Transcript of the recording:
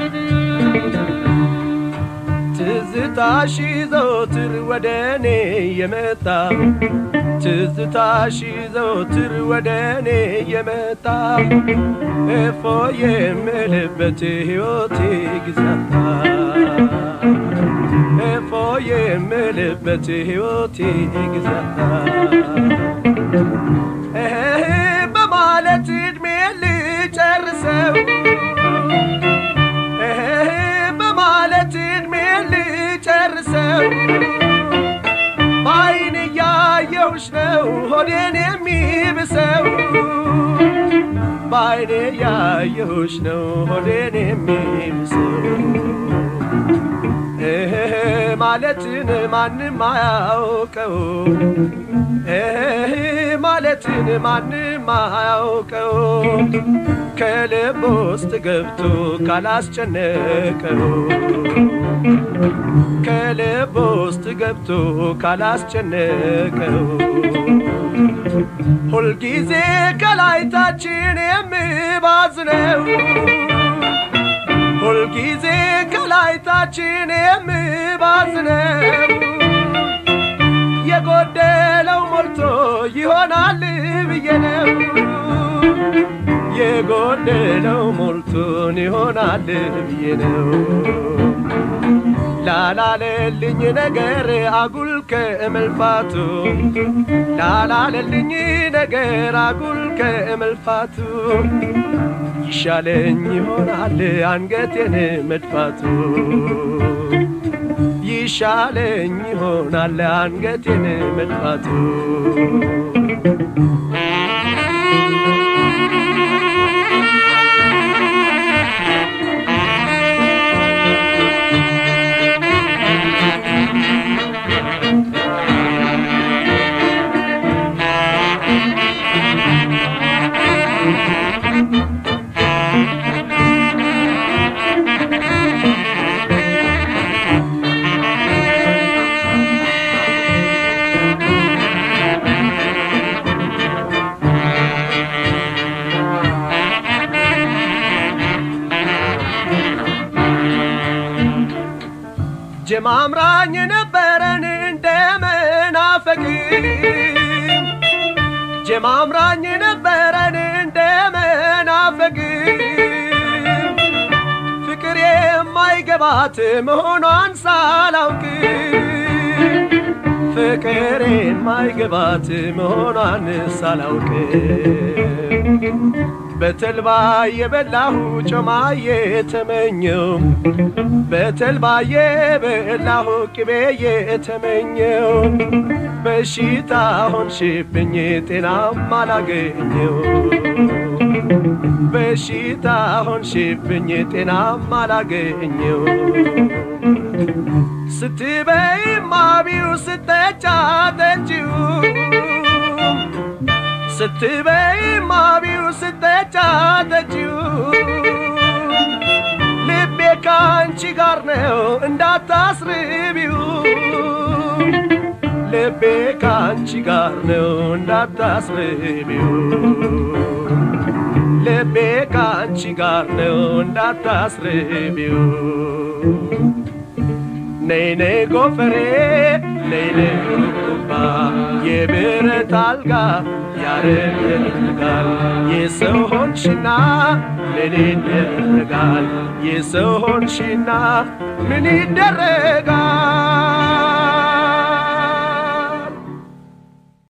ትዝታሽ ዘወትር ወደ እኔ የመጣ ትዝታሽ ዘወትር ወደ እኔ የመጣ እፎ የምልበት ሕይወቴ ጊዜያታ እፎ የምልበት ሕይወቴ ጊዜያታ እህ በማለት ዕድሜ ልጨርሰው እህ በማለት ዕድሜ ልጨርሰው በዓይን እያየሁሽ ነው ሆዴን የሚብሰው በዓይን እያየሁሽ ነው ሆዴን የሚብሰው እህ ማለትን ማንም አያውቀው እህ ማለትን ማንም አያውቀው ከልብ ውስጥ ገብቶ ካላስጨነቀው ከልብ ውስጥ ገብቶ ካላስጨነቀው ሁልጊዜ ከላይታችን የምባዝነው ሁልጊዜ ከላይታችን የምባዝነው የጎደለው ሞልቶ ይሆናል ብዬ ነው የጎደለው ሞልቶን ይሆናል ብዬ ነው ላላለልኝ ነገር አጉል ከእመልፋቱ ላላለልኝ ነገር አጉል ከእመልፋቱ ይሻለኝ ይሆናል አንገቴን መድፋቱ ይሻለኝ ይሆናል አንገቴን መድፋቱ ጀማምራኝ ነበረን እንደ መናፈቅ ጀማምራኝ ነበረን እንደ መናፈቅ ፍቅር የማይገባት መሆኗን ሳላውቅ ፍቅር የማይገባት መሆኗን ሳላውቅ በተልባ የበላሁ ጮማ የተመኘው በተልባ የበላሁ ቅቤ የተመኘው በሽታ ሆንሽብኝ ጤናም አላገኘው በሽታ ሆንሽብኝ ጤናም አላገኘው ስትበይ ማቢው ስተጫ ጠጪው ስትበይ ማቢው ስተጫ ጠጪው ልቤ ካንቺ ጋር ነው እንዳታስርቢው ልቤ ካንቺ ጋር ነው እንዳታስርቢው ልቤ ካንቺ ጋር ነው እንዳታስርቢው ነይ ነይ ጎፈሬ ነይ ነይ ቁባ የብረት አልጋ ያረጋል የሰው ሆንሽና ምን ይደረጋል የሰው ሆንሽና ምን ይደረጋል